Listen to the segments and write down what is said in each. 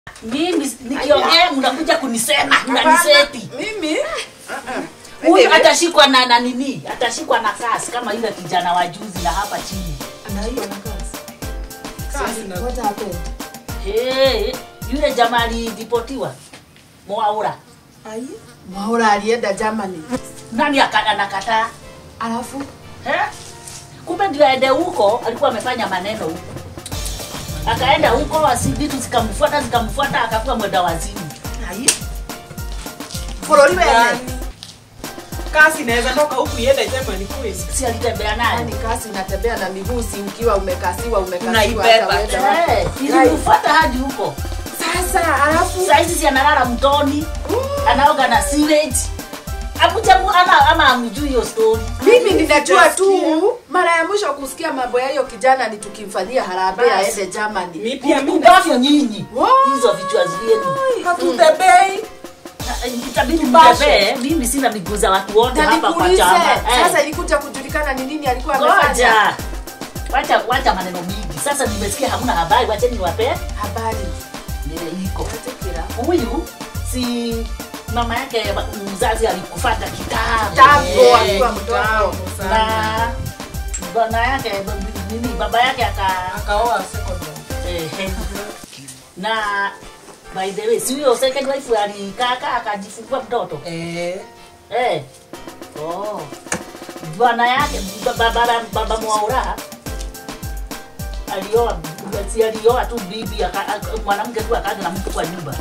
Mimi nikiongea mnakuja kunisema mnaniseti. Mimi Huyu atashikwa na na nini? Atashikwa na kasi kama yule kijana wa juzi na hapa chini. Anaiwa na kazi. Kazi na- What happened? Hey, yule jamaa aliripotiwa Mwaura. Ai. Mwaura alienda Germany. Nani aka- anakataa? Alafu Eh? Kumbe ndio aende huko, alikuwa amefanya maneno huko. Akaenda huko, asi vitu zikamfuata zikamfuata, akakuwa mwenda wazimu. Ai. Bũrũri wene. Yaani, kasi inaweza toka huku iende Germany kweli. Si alitembea naye. Yaani kasi unatembea na miguu si ukiwa umekasiwa umekasiwa Unaibeba. hata uende wapi. Eh, ilimfuata hadi huko. Sasa alafu Saa hizi si analala mtoni, anaoga na sewage. Akuja mu- ama ama amjui hiyo story. mimi ninajua tu Sijasikia. mara ya mwisho kusikia mambo ya hiyo kijana ni tukimfanyia harambee Basi. aende Germany. Mi pia mimi Ubavu nyinyi. Wow. Hizo vichwa zenu. hatutembei. Na, eh, Itabidi Tupashe. mtembee. Mimi sina miguu za watu wote Na hapa kwa nikuulize, chama. Eh. sasa ilikuja kujulikana ni nini alikuwa amefanya. Ngoja. Wacha wacha maneno mingi. Sasa nimesikia hamna habari, wacheni niwape Habari. nile iko. Atikira. Huyu si mama yake mzazi alikufata kitambo. Kitambo Eh, akiwa mdogo. na bwana yake b- nini baba yake aka Akaoa second one. eh, na by the way si huyo second wife alikaka akajifungua mtoto Eh. eh oh bwana yake ba- baba baba Mwaura alioa si alioa tu bibi aka- aka- mwanamke tu akaja na mtu kwa nyumba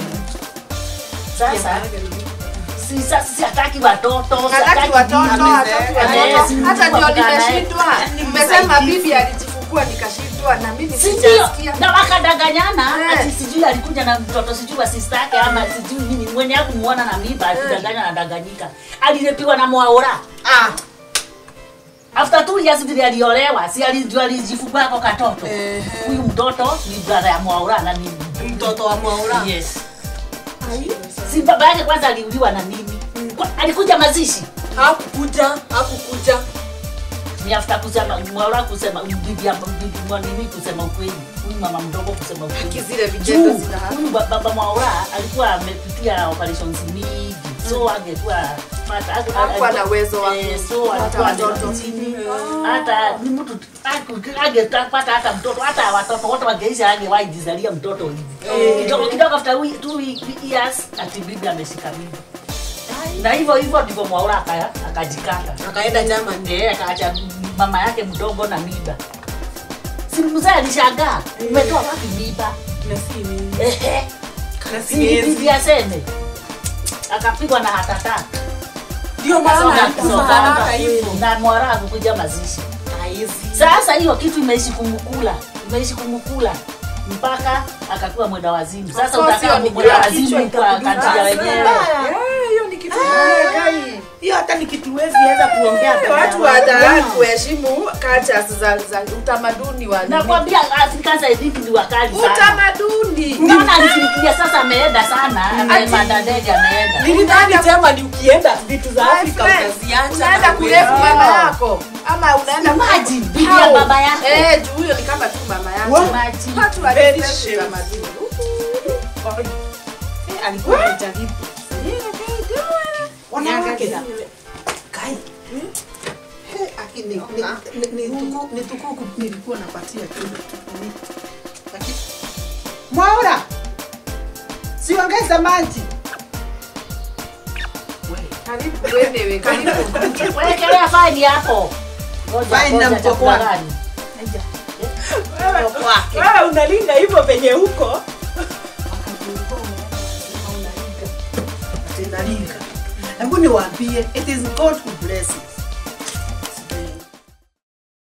sasa si sasa si hataki watoto si Hataki hataki watoto, bibi. hataki Eh, watoto. si Hata mtu ndio wa kukaa naye. nimeshindwa. Nimesema bibi alijifungua nikashindwa na mimi Si ndio? sijasikia. na wakadanganyana Eh. ati sijui alikuja na mtoto sijui wa sister yake ama sijui nini mwenye hakumuona na miba akidanganya na danganyika alilepiwa na Mwaura Ah, after two years vile aliolewa si alijua alijifungua ako katoto Ehe. huyu mtoto ni brother ya Mwaura na ni Mtoto wa Mwaura. yes si baba yake kwanza aliuliwa na nini Kwa- alikuja mazishi Hakukuja, hakukuja. ni after kusema Mwaura kusema bibi ya bibi mwa nini kusema ukweli huyu mama mdogo kusema ukweli Haki zile vitendo Juu, zina huyu ba- baba Mwaura alikuwa amepitia operations mingi so angekuwa pata Hakuwa na uwezo wa eh, so kupata alikuwa watoto. amerudi chini hata ni mtu angepata hata mtoto hata watoto wote wangeisha angewahi jizalia mtoto hivi kidogo kidogo after we- two we- years ati bibi ameshika mimba na hivyo hivyo ndivyo Mwaura aka- akajikata Akaenda Germany. ndiye akaacha mama yake mdogo na mimba si mzee alishangaa umetoa wapi mimba Na si mimi. Ehe. Na si Singebidi miezi. aseme akapigwa na hatata Ndio maana alikufa haraka hivyo. na mwara kukuja mazishi Haizi. sasa hiyo kitu imeishi kumkula imeishi kumkula mpaka akakuwa mwenda wazimu sasa Of course, utakaa hiyo ni mwenda kila wazimu kichwa kwa itakudunga. kati ya wenyewe Eh, hiyo ni kitu kibaya gai. hiyo hata ni kitu huwezi weza kuongea Eh, mbele ya Watu watu. wadharau kuheshimu cultures za, za utamaduni wa nini. nakwambia Afrika zaidi ni wakali sana utamaduni. Naona alifikiria sasa ameenda sana amepanda ndege ameenda Nilidhani Germany ukienda vitu za My Afrika friend, utaziacha. unaenda na kurefu uende. mama yako ama unaenda Imagine, ku- bibi ya How? baba yako. Eh, juu huyo ni kama tu mama yako. Imagine. Watu Very walifanya shameful. utamaduni. Eh, alikuwa amejaribu Wanawake. Kai. Eh, aki- ni- ni- ni- ni tuku- ni tukuku nilikuwa napatia tu tukuni. Lakini- Mwaura siongeza maji Karibu wewe, karibu. wekelea faini hapo Ngoja, Faini na ngoja, mkoko chakula wako. gani? Wewe- Wewe unalinda hivyo penye huko. Tinalinga. Hebu niwaambie, it is God who blesses.